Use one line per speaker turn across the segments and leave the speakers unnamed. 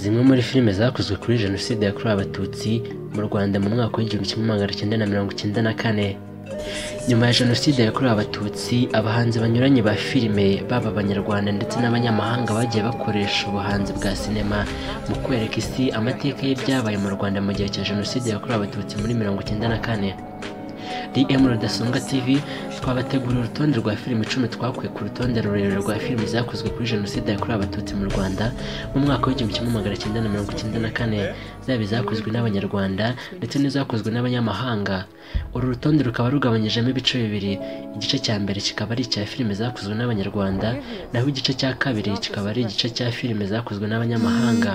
zimwe muri filime zakozwe kuri jenoside yakorewe abatutsi mu rwanda mu mwaka w'igihumbi kimwe magana cyenda na mirongo icyenda na kane nyuma ya jenoside yakorewe abatutsi abahanzi banyuranye ba filime baba abanyarwanda ndetse n'abanyamahanga bagiye bakoresha ubuhanzi bwa sinema mu kwereka isi amateka y'ibyabaye mu rwanda mu gihe cya jenoside yakorewe abatutsi muri mirongo icyenda na kane dm rudasonga tv twabateguriye urutonde rwa filime icumi twakuye ku rutonde rurerure rwa filime zakozwe kuri jenoside yakorewe abatutsi mu rwanda mu mwaka w'igihumbi kimwe magana cyenda na mirongo icyenda na kane zaba izakozwe n'abanyarwanda ndetse n'izakozwe n'abanyamahanga uru rutonde rukaba rugabanyijemo ibice bibiri igice cya mbere kikaba ari icya filime zakozwe n'abanyarwanda naho igice cya kabiri kikaba ari igice cya filime zakozwe n'abanyamahanga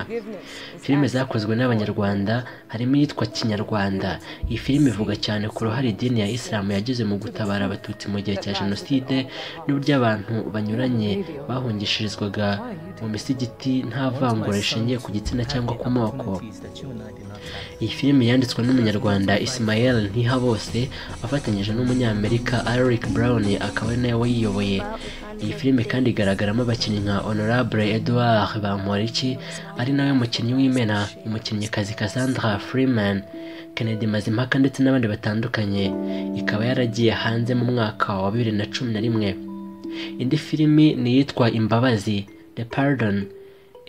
filime zakozwe n'abanyarwanda harimo iyitwa kinyarwanda iyi filime ivuga cyane ku ruhare idini ya isilamu yagize mu gutabara abatutsi mu gihe cya jenoside n'uburyo abantu banyuranye bahungishirizwaga mu misigiti nta vangura rishingiye ku gitsina cyangwa ku moko iyi filime yanditswe n'umunyarwanda Ismael Ntihabose afatanyije n'umunyamerika Eric Brown akaba ari nawe wayiyoboye iyi filime kandi igaragaramo abakinnyi nka Honorable Edouard Bamporiki ari nawe mukinnyi w'imena umukinnyikazi Cassandra Freeman Kennedy Mazimpaka ndetse n'abandi batandukanye ikaba yaragiye hanze mu mwaka wa bibiri na cumi na rimwe indi filimi ni iyitwa Imbabazi The Pardon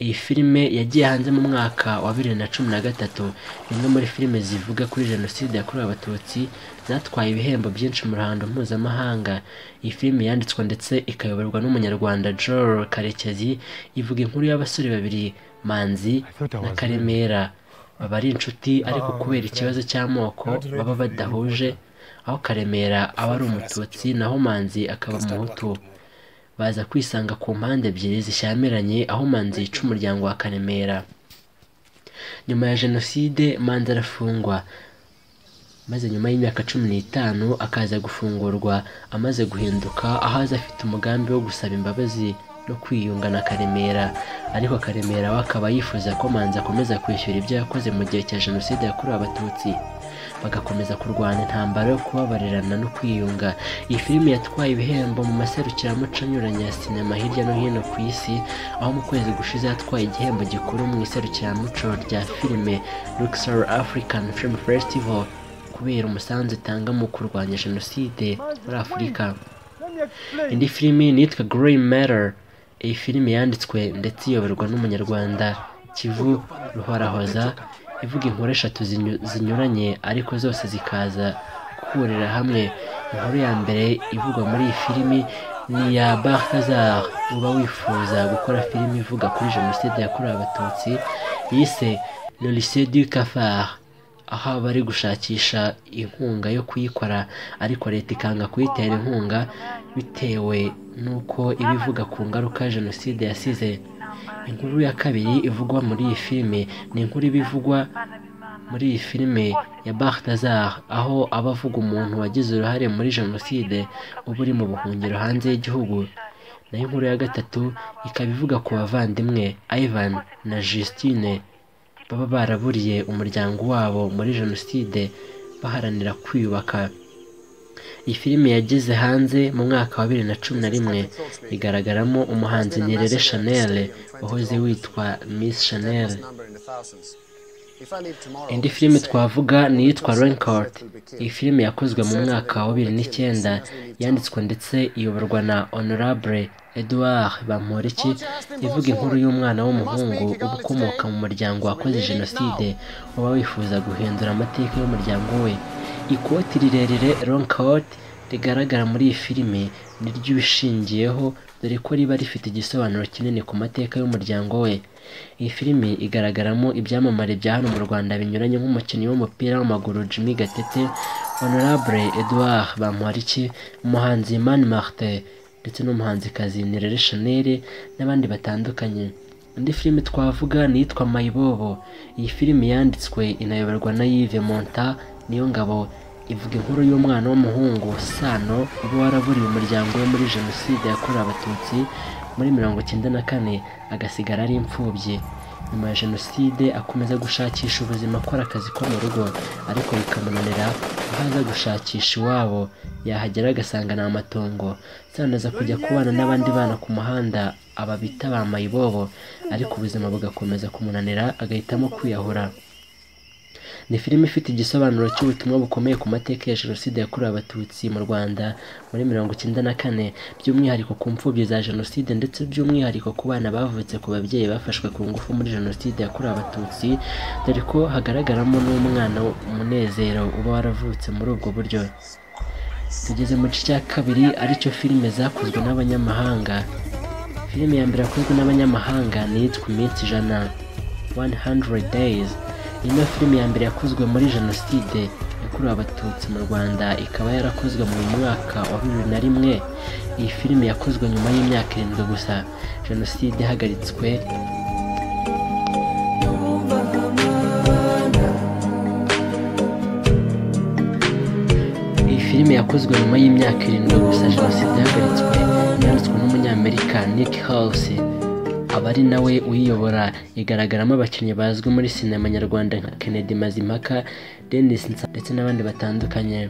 iyi filime yagiye hanze mu mwaka wa bibiri na cumi na gatatu ni imwe muri filime zivuga kuri jenoside yakorewe abatutsi zatwaye ibihembo byinshi mu ruhando mpuzamahanga iyi filime yanditswe ndetse ikayoborwa n'umunyarwanda Joel Karekezi ivuga inkuru y'abasore babiri Manzi na Karemera baba ari inshuti ariko kubera ikibazo cy'amoko baba badahuje aho karemera aba ari umututsi naho manzi akaba umuhutu baza kwisanga ku mpande ebyiri zishyamiranye aho manzi yica umuryango wa karemera nyuma ya jenoside manzi arafungwa maze nyuma y'imyaka cumi n'itanu akaza gufungurwa amaze guhinduka aho aza afite umugambi wo gusaba imbabazi no kwiyunga na karemera ariko karemera we akaba yifuza ko manzi akomeza kwishyura ibyo yakoze mu gihe cya jenoside yakorewe abatutsi bagakomeza kurwana intambara yo kubabarirana no kwiyunga iyi filime yatwaye ibihembo mu maserukiramuco anyuranye ya sinema hirya no hino ku isi aho mu kwezi gushize yatwaye igihembo gikuru mu iserukiramuco rya filime Luxor African Film Festival kubera umusanzu itanga mu kurwanya jenoside muri afurika indi filimi nitwa Grey Matter iyi filime yanditswe ndetse iyoborwa n'umunyarwanda kivu ruhorahoza ivuga inkuru eshatu zinyuranye ariko zose zikaza guhurira hamwe inkuru ya mbere ivugwa muri iyi filimi ni iya barkazar uba wifuza gukora filime ivuga kuri jenoside yakorewe abatutsi yise le lycée du cafard aho bari gushakisha inkunga yo kuyikora ariko leta ikanga kuyitera inkunga bitewe n'uko iba ivuga ku ngaruka jenoside yasize inkuru ya kabiri ivugwa muri iyi filime ni inkuru iba ivugwa muri iyi filime ya Bartazar aho aba avuga umuntu wagize uruhare muri jenoside uba uri mu buhungiro hanze y'igihugu nayo inkuru ya gatatu ikaba ivuga ku bavandimwe Ivan na Justine baba baraburiye umuryango wabo muri jenoside baharanira kwiyubaka iyi filime yageze hanze mu mwaka wa bibiri na cumi na rimwe igaragaramo umuhanzi Nyerere Chanel wahoze witwa Miss Chanel indi filime twavuga ni iyitwa Raincourt iyi filime yakozwe mu mwaka wa bibiri n'icyenda yanditswe ndetse iyoborwa na Honorable Edouard Bamporiki ivuga inkuru y'umwana w'umuhungu uba ukomoka mu muryango wakoze jenoside uba wifuza guhindura amateka y'umuryango we ikoti rirerire Raincourt rigaragara muri iyi filime ni ryo ubishingiyeho dore ko riba rifite igisobanuro kinini ku mateka y'umuryango we iyi filime igaragaramo ibyamamare bya hano mu Rwanda binyuranye nk'umukinnyi w'umupira w'amaguru Jimmy Gatete Honorable Edouard Bamporiki umuhanzi Mani Martin ndetse n'umuhanzikazi Nirere Chanel n'abandi batandukanye indi filime twavuga ni iyitwa Mayibobo iyi filime yanditswe inayoborwa na Yves Monta niyo ngabo ivuga inkuru y'umwana w'umuhungu Sano uba waraburiye umuryango we muri jenoside yakorewe abatutsi muri mirongo icyenda na kane agasigara ari imfubyi nyuma ya jenoside akomeza gushakisha ubuzima akora akazi ko mu rugo ariko bikamunanira aho aza gushakisha iwabo yahagera agasanga ni amatongo zanaza kujya kubana n'abandi bana ku muhanda aba bita ba mayibobo ariko ubuzima bugakomeza kumunanira agahitamo kwiyahura ni filime ifite igisobanuro cy'ubutumwa bukomeye ku mateka ya jenoside yakorewe abatutsi mu rwanda muri mirongo icyenda na kane by'umwihariko ku mfubyi za jenoside ndetse by'umwihariko ku bana bavutse ku babyeyi bafashwe ku ngufu muri jenoside yakorewe abatutsi dore ko hagaragaramo n'umwana umunezero uba waravutse muri ubwo buryo tugeze mu gice cya kabiri aricyo filime zakozwe n'abanyamahanga filime ya mbere yakozwe n'abanyamahanga ni iyitwa iminsi ijana 100 days iyi niyo filime ya mbere yakozwe muri jenoside yakorewe abatutsi mu rwanda ikaba yarakozwe mu mwaka wa bibiri na rimwe iyi filime yakozwe nyuma y'imyaka irindwi gusa jenoside ihagaritswe iyi filime yakozwe nyuma y'imyaka irindwi gusa jenoside ihagaritswe yanditswe n'umunyamerika nick house aba ari nawe uyiyobora igaragaramo abakinnyi bazwi muri sinema nyarwanda nka kennedy mazimpaka denis nsa ndetse n'abandi batandukanye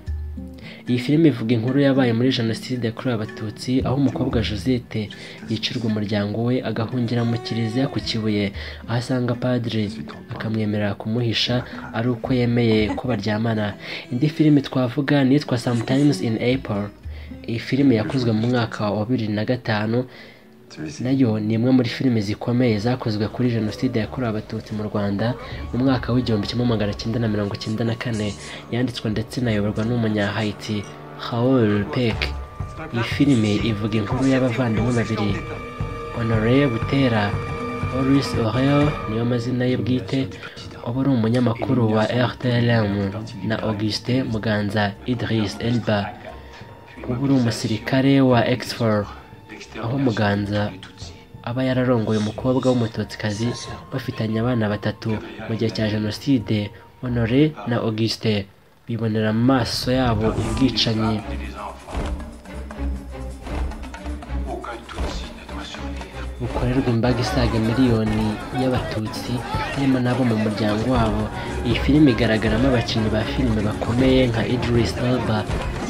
iyi filime ivuga inkuru yabaye muri jenoside yakorewe abatutsi aho umukobwa josette yicirwa umuryango we agahungira mu kiliziya ku kibuye aho asanga padiri akamwemerera kumuhisha ari uko yemeye ko baryamana indi filime twavuga ni iyitwa sometimes in april iyi filime yakozwe mu mwaka wa bibiri na gatanu nayo ni imwe muri filime zikomeye zakozwe kuri jenoside yakorewe abatutsi mu rwanda mu mwaka w'igihumbi kimwe magana cyenda na mirongo cyenda na kane yanditswe ndetse inayoborwa n'umunyahayiti haol pek iyi filime ivuga inkuru y'abavandimwe babiri honore butera Boris Oreo niyo mazina ye bwite uba ari umunyamakuru wa rtlm na augustin muganza idris elba uba uri umusirikare wa exfor aho muganza aba yararongoye umukobwa w'umutotsikazi bafitanye abana batatu mu gihe cya jenoside honore na auguste bibonera mu maso yabo ubwicanyi bukorerwa imbaga isaga miliyoni y'abatutsi harimo n'abo mu muryango wabo iyi filime igaragaramo abakinnyi ba filime bakomeye nka idris elba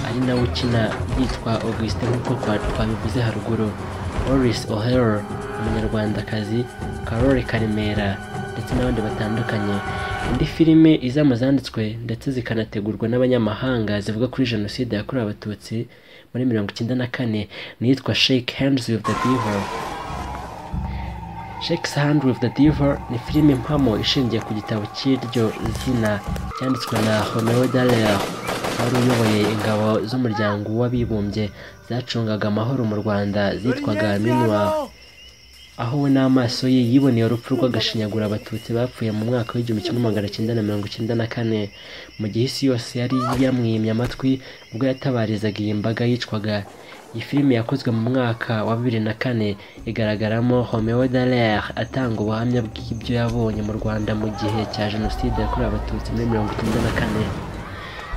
ari nawe ukina yitwa augustin nk'uko twa- twabivuze haruguru boris o'hare umunyarwandakazi karori karemera ndetse n'abandi batandukanye indi filime iza mu zanditswe ndetse zikanategurwa n'abanyamahanga zivuga kuri jenoside yakorewe abatutsi muri mirongo icyenda na kane ni iyitwa shake hands with the devil Shakes Hand with the Devil ni filime mpamo ishingiye ku gitabo cy'iryo zina cyanditswe na Romeo Dallaire wari uyoboye ingabo z'umuryango w'abibumbye zacungaga amahoro mu Rwanda zitwaga Minuar aho we n'amaso ye yiboneye urupfu rw'agashinyagura abatutsi bapfuye mu mwaka w'igihumbi kimwe magana cyenda na mirongo icyenda na kane mu gihe isi yose yari yamwimye amatwi ubwo yatabarizaga iyi mbaga yicwaga iyi filime yakozwe mu mwaka wa bibiri na kane igaragaramo Romeo Dallaire atanga ubuhamya bw'ibyo yabonye mu Rwanda mu gihe cya jenoside yakorewe abatutsi muri mirongo icyenda na kane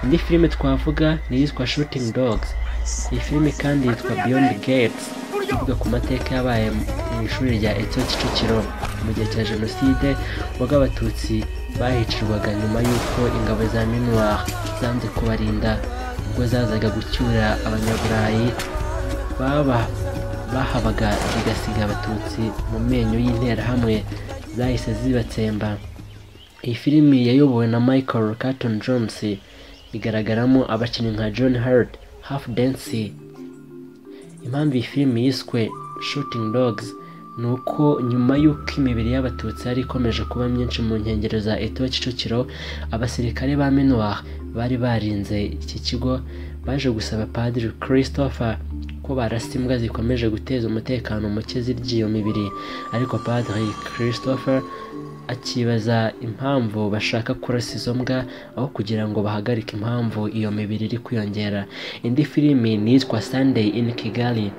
indi filime twavuga ni iyitwa shooting dogs iyi filime kandi yitwa beyond gates ivuga ku mateka yabaye mu ishuri rya etso kicukiro mu gihe cya jenoside ubwo abatutsi bahicirwaga nyuma y'uko ingabo za minuar zanze kubarinda ubwo zazaga gucyura abanyaburayi baba bahabaga zigasiga abatutsi mu menyo y'interahamwe zahise zibatsemba iyi filimi yayobowe na michael carton jones igaragaramo abakinnyi nka john hart half dance impamvu iyi filime yiswe shooting dogs ni uko nyuma y'uko imibiri y'abatutsi yari ikomeje kuba myinshi mu nkengero za eto kicukiro abasirikare ba minuar bari barinze iki kigo baje gusaba padiri christopher ko barasa imbwa zikomeje guteza umutekano muke zirya iyo mibiri ariko padiri christopher akibaza impamvu bashaka kurasa izo mbwa aho kugira ngo bahagarike impamvu iyo mibiri iri kwiyongera indi filimi ni iyitwa sunday in kigali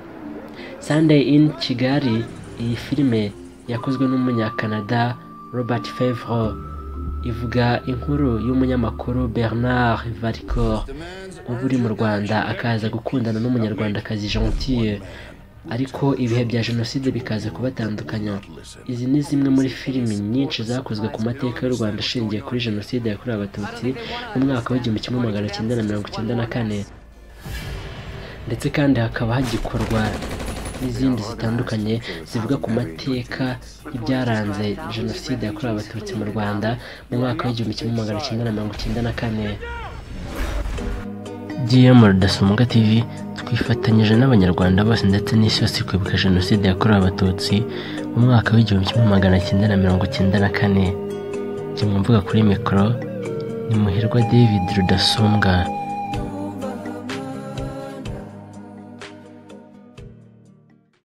Sunday in Kigali iyi filime yakozwe n'umunyakanada Robert Favre ivuga inkuru y'umunyamakuru Bernard Valcourt uba uri mu Rwanda akaza gukundana n'umunyarwandakazi Gentille ariko ibihe bya jenoside bikaza kubatandukanya izi ni zimwe muri filimi nyinshi zakozwe ku mateka y'u rwanda ashingiye kuri jenoside yakorewe abatutsi mu mwaka w'igihumbi kimwe magana cyenda na mirongo icyenda na kane ndetse kandi hakaba hagikorwa n'izindi zitandukanye zivuga ku mateka y'ibyaranze jenoside yakorewe abatutsi mu rwanda mu mwaka w'igihumbi kimwe magana cyenda na mirongo icyenda na kane GM Rudasumbwa TV twifatanyije n'abanyarwanda bose ndetse n'isi yose kwibuka jenoside yakorewe abatutsi mu mwaka w'igihumbi kimwe magana cyenda na mirongo cyenda na kane jya mu mbuga kuri mikoro ni muhirwa david rudasumbwa